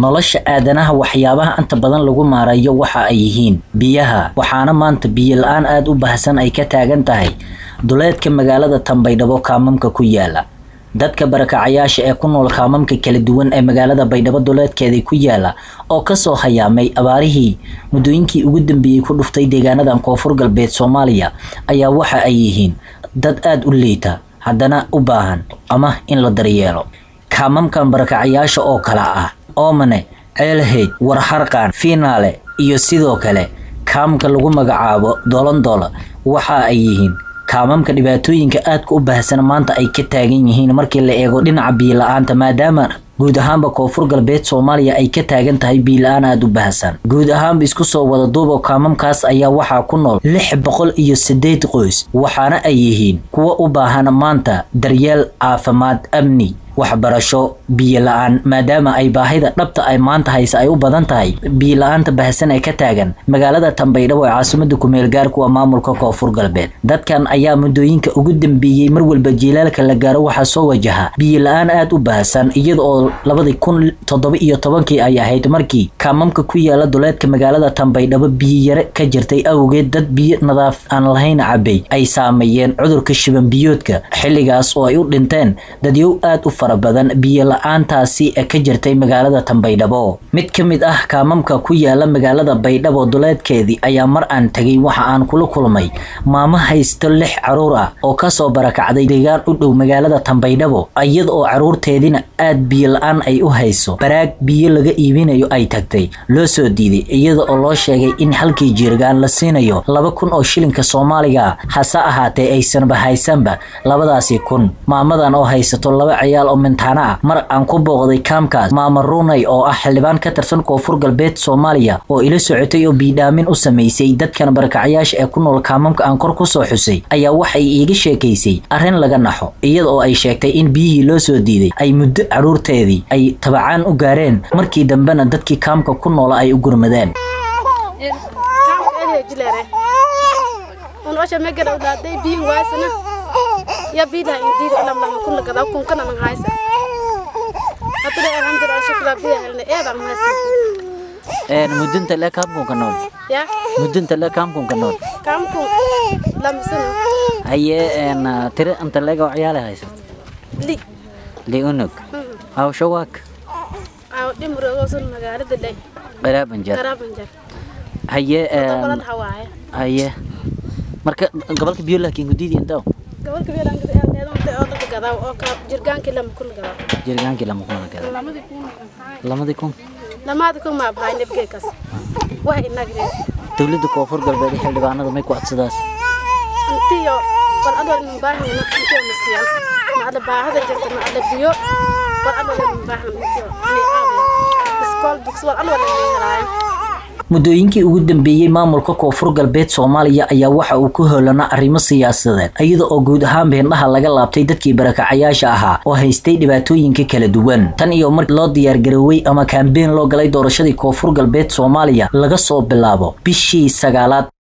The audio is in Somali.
nolosha aadanaha waxyaabaha inta badan lagu maarayo waxa ay yihiin biyaha waxaana maanta biyo la-aan aada u baahsan ay ka taagan tahay duleedka magaalada tambaydhabo kaamamka ku yaala dadka barakacayaasha ee ku nool kaamamka kala duwan ee magaalada baydhabo duleedkeeda ku yaala oo kasoo hayaamay abaarihii muddooyinkii ugu dambeeyey ku dhuftay deegaanadan koonfur galbeed soomaaliya ayaa waxa ay yihiin dad aada u liita haddana u baahan ama in la daryeelo kaamamkan barakacayaasha oo kala ah oomane ceelheyd warharqaan fiinaale iyo sidoo kale kaamka lagu magacaabo dolondola waxa ay yihiin kaamamka dhibaatooyinka aadka u baahsan maanta ay ka taagan yihiin markii la eego dhinaca biila-aanta maadaama guud ahaanba koonfur galbeed soomaaliya ay ka taagan tahay biila-aan aada u baahsan guud ahaanba isku soo wada duubo kaamamkaas ayaa waxaa ku nool lix boqol iyo sideed qoys waxaana ay yihiin kuwa u baahan maanta daryeel caafimaad amni waxbarasho biyo la-aan maadaama ay baahida dhabta ay maanta haysa ay u badan tahay biyo la-aanta baahsan ee ka taagan magaalada tambaydhabo ee caasimada kumeel gaarku waa maamulka koonfur galbeed dadkan ayaa muddooyinka ugu dambeeyey mar walba jiilaalka la gaaro waxaa soo wajaha biyo la-aan aada u baahsan iyada oo labadii kun toddoba iyo tobankii ay ahayd markii kaamamka ku yaala duleedka magaalada tambaydhabo biyo yare ka jirtay awgeed dad biyo nadaaf aan lahayn cabay ay saameeyeen cudurka shiban biyoodka xilligaas oo ay u dhinteen dadyow aada u fara badan biyo la-aantaasi ka jirtay magaalada tambaydhabo mid ka mid ah kaamamka ku yaala magaalada baydhabo duleedkeedii ayaa mar aan tegay waxa aan kula kulmay maamo haysto lix caruur ah oo kasoo barakacday deegaan u dhow magaalada tambaydhabo iyada oo caruurteedina aad biyo la-aan ay u hayso baraag biyo laga iibinayo ay tagtay loo soo diiday iyada oo loo sheegay in halkii jiirgaan la siinayo laba kun oo shilinka soomaaliga hase ahaatee aysanba haysanba labadaasi kun maamadan oo haysato laba ciyaal oo mintaana ah mar aan ku booqday kaamkaas maama runay oo ah xildhibaan ka tirsan koonfur galbeed soomaaliya oo ila socotay oo biidhaamin u samaysay dadkan barakacayaasha ee ku nool kaamamka aan kor kusoo xusay ayaa waxay iiga sheekaysay arrin laga naxo iyada oo ay sheegtay in biyihii loo soo diiday ay muddo caruurteedii ay tabacaan u gaareen markii dambena dadkii kaamka ku noola ay u gurmadeen ya bidah intiid ulam lama kun lagada kun kana nang haysa hatude alhamdulillah shukra bidah helne ee bang haysa een mudunta le kaamkun ka nool ya mudunta le kaamkun ka nool kam kun lam sana haye een tire anta lega ciyaale haysat li li unug aw shawaak aw dimro go sun magaalada lay qaraaban jar garaban jar haye balan een hawaaya haye marka gobolka biyo laakiin gudiidi intaw gabalka bilan gada el needo inta oo laga gadaa oo ka jirgaanki lam kun gadaa jirgaankii lama kuna gada lamadi kun lamadii kun lamaadi kun ma bahay nebge kas wax inagre dowladda koonfur galbeed ee xildhibaanada may ku codsadaas intiyo bal adoo in baahna intiyo masiyan ma ada baahada jirta ma ada biyo bal adoo in baahna intiyo ni aabiyo iskool dugsi wal adoo in helaayo muddooyinkii ugu dambeeyey maamulka koonfur galbeed soomaaliya ayaa waxa uu ku hoolanaa arrimo siyaasadeed iyada oo guud ahaan beendhaha laga laabtay dadkii barakacayaasha ahaa oo haystay dhibaatooyinka kala duwan tan iyo markii loo diyaargaroowey ama kaambeen loo galay doorashadii koonfur galbeed soomaaliya laga soo bilaabo bishii sagaalaad